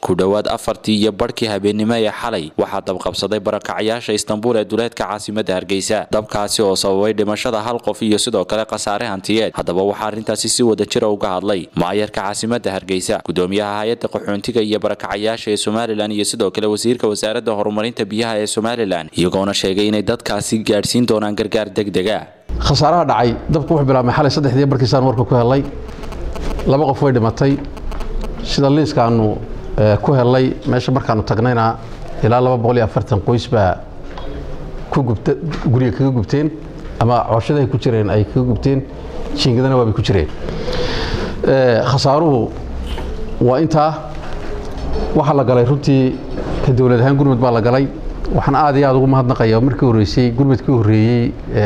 ku dhowaad afartii iyo barhkii habeennimo ee xalay waxaa dabqabsaday barakacyaasha istanbul ee duleedka caasimada hargeysa dabkaasi oo sababay dhimashada hal qof iyo sidoo kale khasaare hantiyeed haddaba waxaa arrintaasi si wada jira uga hadlay maayarka caasimada hargeysa gudoomiyaha hay-adda qaxoontiga iyo barakacayaasha ee somalilan iyo sidoo kale wasiirka wasaaradda horumarinta biyaha ee somalilan iyagoona sheegay inay dadkaasi gaadhsiin doonaan gargaar degdega khasaaraha dhacay dabku wuxuu bilaabmay xalay saddexdii barkiisaan warka ku helay laba qof way dhimatay sida liiskaanu ku helay meesha markaanu tagnayna ilaa laba boqol iyo afartan qoys baa ku gubta guriga kaga gubteen ama cooshadahay ku jireen ay kaga gubteen jiingadana waabay ku jireen khasaaruhu waa intaa waxaa la galay runtii ka dowlad ahaan gurmud baa la galay waxaan aad iyo aad ugu mahadnaqaya markii horreysay gurmudkii horreeyey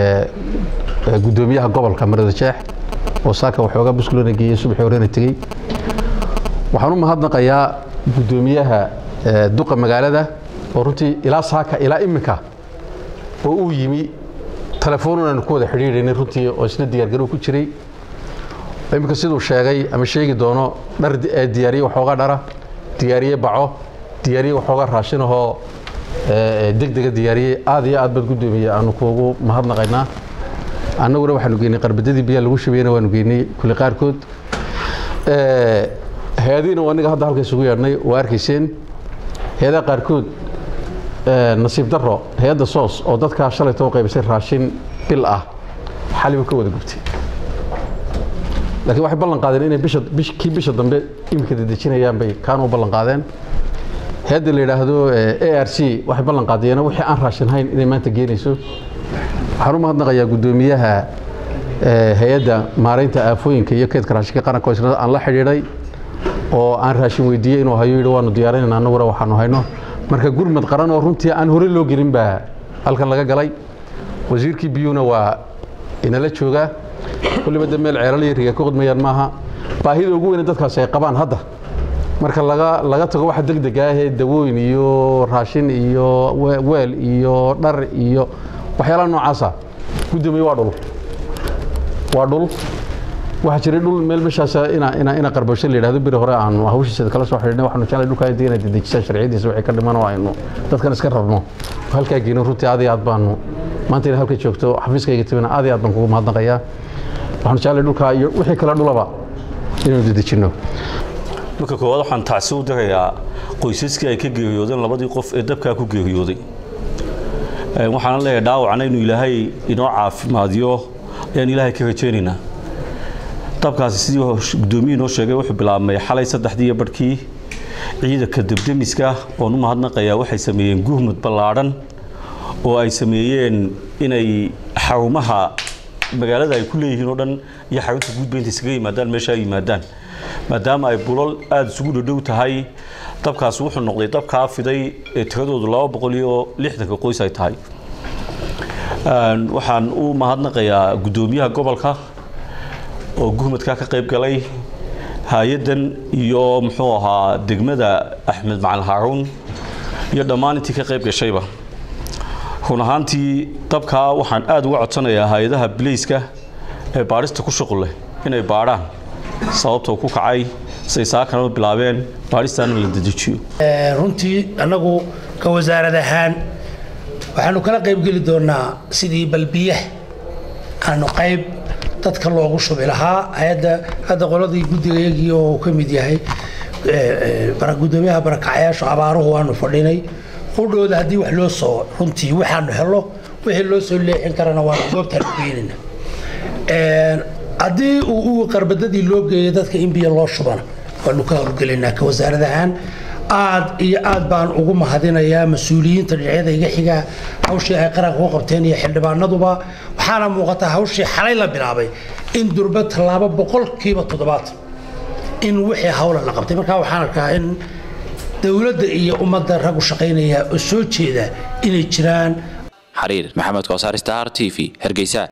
gudoomiyaha gobolka marada jeex oo saaka waxoogaa buskulana geeyey subaxii horena tegey waxaan u mahadnaqayaa gudoomiyaha duqa magaalada oo runtii ilaa saaka ilaa iminka oo uu yimi telefoonun aanu ku wada xidhiidhaynay runtii oo isna diyaargarow ku jiray iminka siduu sheegay ama sheegi doono dhar diyaariye waxoogaa dhara diyaariye baco diyaariye waxoogaa raashinahoo degdega diyaariyey aad iyo aad baad gudoomiye aanu kuugu mahadnaqaynaa annaguna waxaanu geynay qarbadadii biyaa lagu shabeyna waanu geynay kulli qaarkood hay-adihiina waa aniga hadda halka isugu yeedhnay waa arkayseen hay-adaha qaarkood nasiib daro hay-adda soos oo dadkaa shalaytoo qaybisay raashin bil ah xaliba ka wada gubtay laakiin waxay ballan qaadeen inay bisha kii bisha dambe iminka dedejinayaan bay kaanu u ballan qaadeen hay-adda la yidhaahdo a r c waxay ballan qaadeen wixii aan raashin hayn inay maanta geenayso waxaan u mahadnaqayaa guddoomiyaha hay-adda maaraynta aafooyinka iyo keedka raashinka qaranka oo isna aan la xidhiidhay oo aan raashin weydiiyey inuu hayo yidhi waanu diyaarinayna annaguna waxaanu hayno marka gurmad qaran oo runtii aan hore loo gelin baa halkan laga galay wasiirkii biyuuna waa inala joogaa kulliba de meel ceelal iyo riga ku qidmayaan maaha baahida ugu weyne dadkaasi ay qabaan hadda marka laga laga tago waxa degdega ahee dawooyin iyo raashin iyo weel iyo dhar iyo waxyaalaha noocaasa guddoomiye waa dhul waa dhul waxaa jiray dhul meel meeshaas ina ina ina qarbasho la yidhahdo beri hore aanu hawshiisa kala soo xidhiidhnay waxaanu jeclay dhulkaa intii inay dedejisaan sharciyadiisa wixii ka dhiman oo aynu dadkan iska rabno halkaa geyno runtii aad iyo aad baanu maanta inay halka joogto xafiiskayga timina aad iyo aad baan kugu mahadnaqayaa waxaanu jeclay dhulkaa iyo wixii kale dhulaba inaynu dedejinno marka koowaad waxaan tacsi u dirayaa qoysaskii ay ka geeriyoodeen labadii qof ee dabkaa ku geeriyooday waxaana leeyahay dhaawacna inuu ilaahay inoo caafimaadiyo ayaan ilaahay ka rajaynaynaa dabkaasi sidii gudoomiyii noo sheegay wuxuu bilaabmay xalay saddexdii iyo barhkii ciidanka debdemiska oon u mahadnaqayaa waxay sameeyeen guhmud ballaadhan oo ay sameeyeen inay xarumaha magaalada ay ku leeyihiin oo dhan iyo xarunta guudba intay isaga yimaadaan meesha ay yimaadaan maadaama ay bulal aada isugu dhadhow tahay dabkaasi wuxuu noqday dab kaa fiday ee tiradoodu laba boqol iyo lixdanka qoys ay tahay waxaan u mahadnaqayaa guddoomiyaha gobolka oo guhmadka ka qayb galay hay-addan iyo muxuu ahaa degmada axmed macalin haaruun iyo dhammaan intii ka qayb gashayba run ahaantii dabkaa waxaan aada uga codsanayaa hay-adaha bilayska ee baadhista ku shuqul leh inay baadhaan sababtoo ku kacay say saakanaba bilaabeen baadhistaana la dedejiyo runtii annagu ka wasaarad ahaan waxaanu kala qaybgeli doonaa sidii balbiyaha aanu qayb dadka loogu shubi lahaa hay-adda hadda qoladii guddigayagii oo uu ka mid yahay gudoomiyaha barakacyaashu abaaruhu waanu fadhinay qudhooda haddii wax loo soo runtii waxaanu helo wixii loo soo leexin karana waanu goobtaanu geenina haddii uu qarbadadii loo geeyo dadka in biyo loo shubana waanu ka howlgelinaa ka wasaarad ahaan aad iyo aad baan ugu mahadinayaa mas-uuliyiinta dhinacyada iga xigaa hawshii ay qaranka ku qabteen iyo xildhibaanaduba waxaana muuqataa hawshii xalay la bilaabay in durba tallaabo boqolkiiba toddobaatan in wixii hawla la qabtay markaa waxaan arkaa in dowladda iyo ummadda raggu shaqaynaya oo soo jeeda inay jiraan xariir maxamed koosaar star t v hargeysa